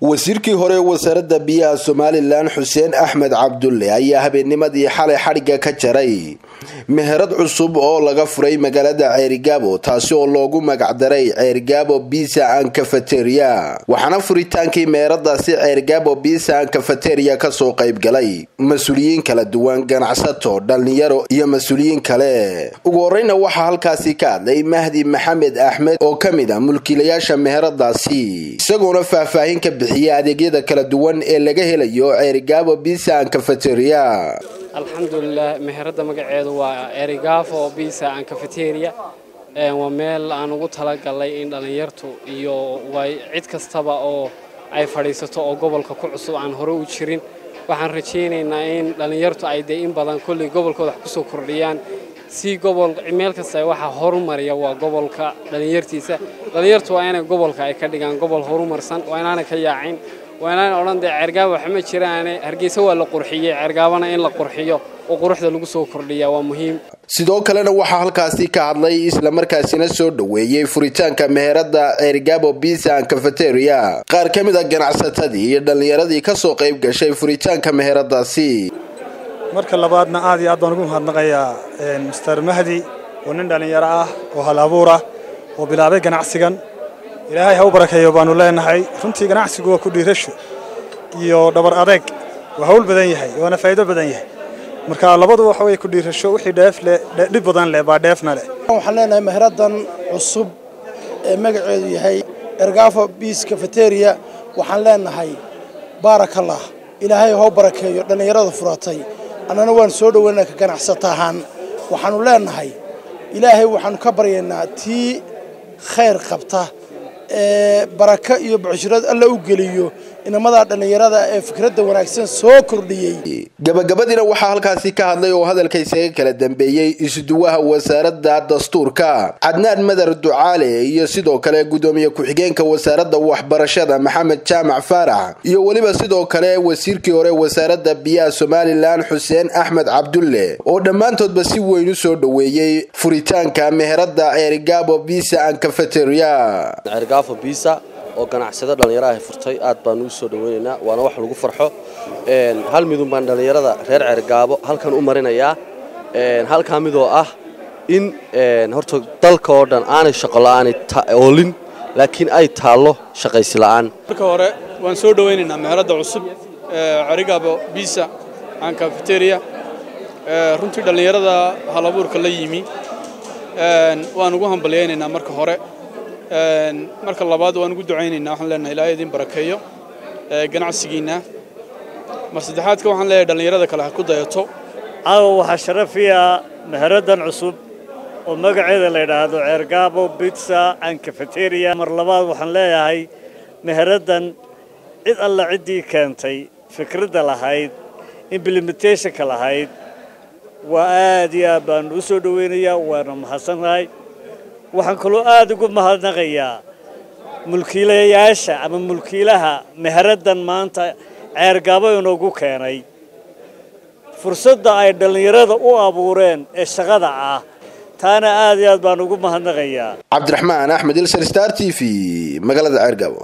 wasiirkii hore ee wasaaradda biyaha somalilan xuseen axmed cabdulle ayaa habeennimadii xalay xadhigga ka jaray meherad cusub oo laga furay magaalada ceerigaabo taasi oo loogu magacdaray ceerigaabo bisa an cafeteria waxaana furitaankii meheradaasi ceerigaabo bisa an cafeteria kasoo qayb galay mas-uuliyiin kala duwan ganacsato dhallinyaro iyo mas-uuliyiin kale ugu horeyna waxaa halkaasi ka hadlay mahdi maxamed axmed oo ka mid ah mulkiilayaasha meheradaasi isagoona faahfaahin ka bixiyay adeegyada kala duwan ee laga helayo ceerigaabo bisa an cafeteria alxamdulilah meherada magaceedu waa erigafo bisa an cafeteria waa meel aan ugu talagalay in dhallinyartu iyo cid kastaba oo ay fadhiisato oo gobolka ku cusub aan hore u jirin waxaan rajaynaynaa in dhallinyartu ay dee in badan kolley gobolkooda wax kusoo kordhiyaan si gobol meel kasta waxaa horumariya waa gobolka dhallinyartiisa dhallinyartu waa inay gobolka ay ka dhigaan gobol horumarsan waa inaanay ka yaacin waa inaanay odhan dee ceergaaba waxma jiraane hargeysa waa la qurxiyey ceergaabana in la qurxiyo oo quruxda lagu soo kordhiyaa waa muhiim sidoo kalena waxaa halkaasi ka hadlay islamarkaasina soo dhoweeyey furitaanka meherada ceerigaabo bisa an cafeteria qaar ka mid a ganacsatadii iyo dhallinyaradii kasoo qayb gashay furitaanka meheradaasi marka labaadna aad iyo aad baan ugu mahadnaqayaa master mahdi oo nin dhallinyaro ah oo hal abuur ah oo bilaabay ganacsigan ilaahay ha u barakeeyo baanu leenahay runtii ganacsigu waa ku dhiirasho iyo dhabar adeeg waa hawl badan yahay waana faa'iido badan yahay marka labadu waxa way ku dhiirasho wixii dheef leh dhib badan leh baa dheefna leh waxaan leenahay meheradan cusub ee magaceedu yahay ergafo biis cafeteria waxaan leenahay baarakallah ilaahay ha u barakeeyo dhallinyarada furatay annana waan soo dhoweynaa ka ganacsata ahaan waxaannu leenahay ilaahay waxaannu ka baryaynaa tii khayr qabta ee baraka iyo bucshirad alla u geliyo inamadaa dhallinyarada ee fikradda wanaagsan soo kordhiyey gabagabadiina waxaa halkaasi ka hadlay oo hadalka isaga kala dambeeyey isuduwaha wasaaradda dastuurka cadnaan madar ducaale iyo sidoo kale gudoomiye ku-xigeenka wasaaradda waxbarashada maxamed jaamac faarax iyo weliba sidoo kale wasiirkii hore wasaaradda biyaha somalilan xuseen axmed cabdulle oo dhammaantoodba si weyn u soo dhoweeyey furitaanka meherada ceerigaabo bisa an cafeteria bisa oo ganacsado dhallinyaro ay furtay aad baanu u soo dhaweynaynaa waana wax lagu farxo hal midun baan dhallinyarada reer ceergaabo halkan u marinayaa halkaa midoo ah in horta dalka oo dhan aanay shaqola'aanay oolin laakiin ay taallo shaqaysi la'aan marka hore waan soo dhawaynaynaa meheradda cusub ceerigaabo bisa an cafeteria runtii dhallinyarada halabuurka la yimi waan ugu hambalyaynaynaa marka hore marka labaad waan ugu ducaynaynaa waxaan leenahay ilaahay idin barakeeyo ganacsigiinna mar saddexaadka waxaan leeyahay dhallinyarada kale ha ku dayato caawa waxaa sharafiya meheraddan cusub oo magaceeda la yidhaahdo ceergaabo bitsa an cafeteria mar labaad waxaan leeyahay meheraddan cid alla ciddii keentay fikradda lahayd implementationka lahayd waa aad iyo aad baanu u soo dhowaynayaa waana mahadsannahay waxaan kaloo aad ugu mahadnaqayaa mulkiilayaasha ama mulkiilaha meheraddan maanta ceergaabo inoogu keenay fursadda ay dhallinyarada u abuureen ee shaqada ah taana aad iyo aad baan ugu mahadnaqayaa cabdiraxmaan axmed ilsar star t v magaalada ceergaabo